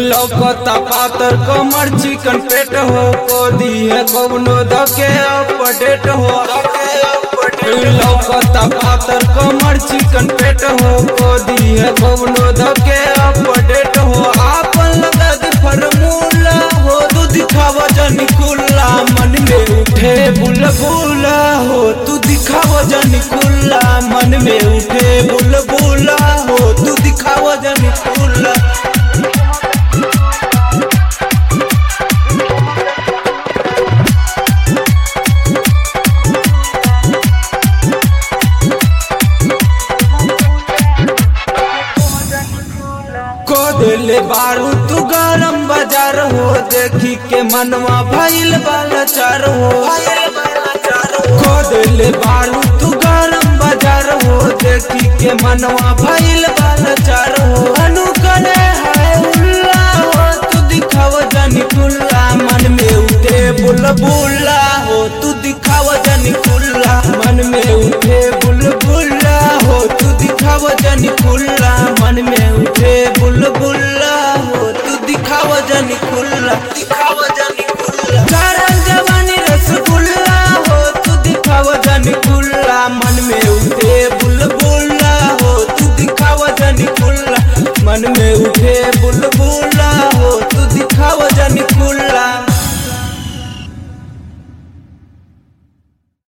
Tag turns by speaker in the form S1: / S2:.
S1: लौकता पातर कमर चिकन पेट हो कोदी है कौनो धके अपडेट हो लौकता पातर कमर चिकन पेट हो कोदी है कौनो धके अपडेट हो आपन लगा दे फरमूला हो तू दिखावा जनी कुल्ला मन में उठे बुलबुला हो तू दिखावा जनी कुल्ला मन में उठे बुलबुला हो तू दिखावा जनी कुल्ला को दिले बारू तू गरम बाजार हो देखी के मनवा भइल बालचार हो को दिले बारू तू गरम बाजार हो देखी के मनवा भइल बालचार हो अनु करे है उल्ला हो तू दिखाव जनी कुल्ला मन में उठे बुलबुला हो तू दिखाव जनी कुल्ला मन में उठे बुलबुला हो तू दिखाव जनी कुल्ला मन में उठे बुलबुला हो तू दिखाव जनी कुल्ला दिखा